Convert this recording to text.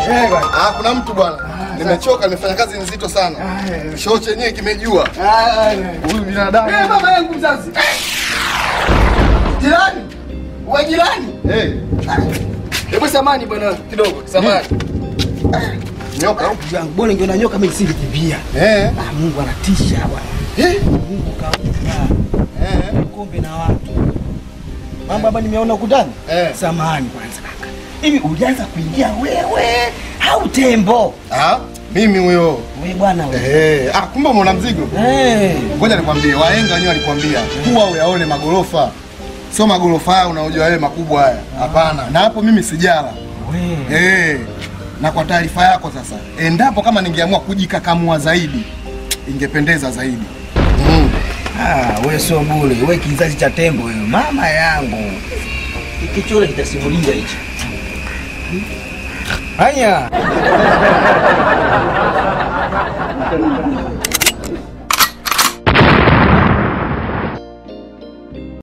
Eh, bwana. Ah, kuna mtu bwana. Nimechoka, nimefanya kazi nzito sana. Choo chenyewe kimejua. Huyu binadamu. Eh, mama yangu mzazi. Jirani. Wa jirani. Eh, Hebu samani bwana kidogo, samani. nyoka. Ndugu yangu, bora ingeona nyoka mimi nisingekimbia. Eh. Ah, Mungu anatisha bwana. Eh. Mungu kaumba Eh. kombe na watu. Mambo hapa nimeona ukutani. Eh. Samahani kwanza kaka. Hivi ulianza kuingia wewe au tembo? Ah, mimi huyo. Wewe bwana wewe. Eh, ah, kumbe umeona mzigo. Eh. Ngoja nikwambie, wahenga wenyewe walikwambia kuwa uyaone magorofa, sio magorofa haya unaojua yale makubwa haya. Hapana, na hapo mimi sijala. Wewe. Eh, na kwa taarifa yako sasa, endapo kama ningeamua kujikakamua zaidi, ingependeza zaidi. Mm. Ah, wewe sio bure. Wewe kizazi cha tembo wewe. Mama yangu. Kikichole kitasimulia hicho. Haya.